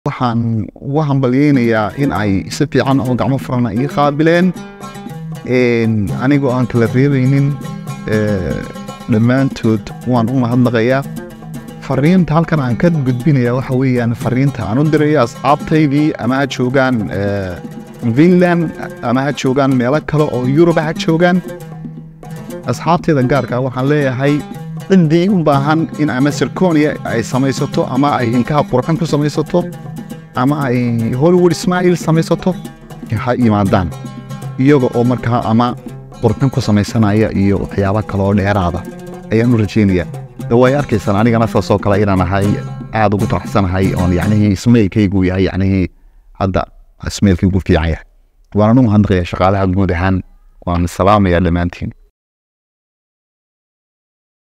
waxaan ugu hambalyeynayaa in ay si fiican oo gacmo furana ii qaabileen anigoo aan kala reebaynin dhammaantood waan u mahadnaqayaa fariinta halkan aan ka gudbinaya waxa weeyaan fariinta aan u diraya asxaabtaydii ama ha joogaan finland ama ha joogaan meelo kale oo yuruba ha joogaan asxaabtayda gaarka waxaan leeyahay ciddii u baahan in ama sirconia ay samaysato ama ay hinkaha qurxan ku samaysato ama ay hollywood ismaaciil samaysato ha yimaadaan iyaga oo markaa ama qurxin ku samaysanaya iyo waxyaabo kaleoo dheeraada ayaan u rajeynaya way arkaysaan anigana saasoo kale inaan ahay aada ugu faraxsanahay oon yacnihii ismailkaygu yahay yacnihii hadda ismailkaygu fiican yahay waanan u mahadnaqaya shaqaalaha guud ahaan waan salaamayaa dhammaantiin